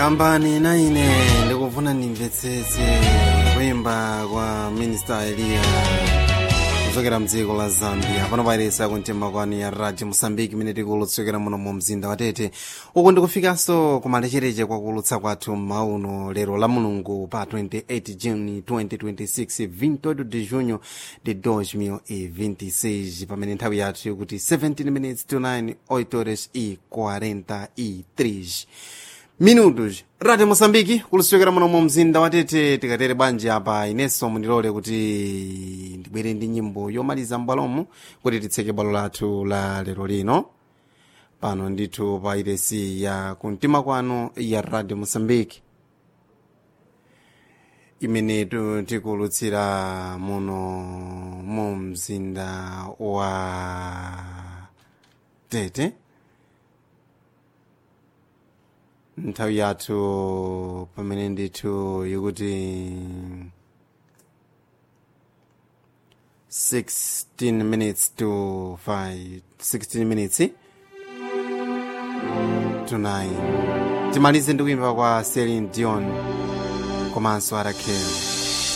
kambani na ine ndikufuna ndimvetsetse kuyimba kwa minista eliya kuchokera mdziko la zambia pano pairesa kumtima kwanu ya radio mosambiki imene tikulutsokera muno mu mzinda wa tete uku ndikufikanso kumalechereche kwakulutsa kwathu mauno lero la mulungu pa 28 juni 2026 28 de junho de 2026 pamene nthawi yathu ikuti 17 minutes to 9 8 horas e 43 minutos radio mosambiki kulusokera muno mu mzinda watete tikatere bwanji apa inenso mundilole kuti ndibwere ndi nyimbo yomaliza m'bwalomu kuti titseke bwalo lathu la lero lino pano ndithu pa iresi ya kumtima kwanu ya radio mosambiki imene tu- tikulutsira muno mu mzinda wa tete nthawi yathu pamene ndithu ikuti 16 minutes to 5 16 minutes to 9 timalize ndi kuimba kwa Celine Dion komanso Arakel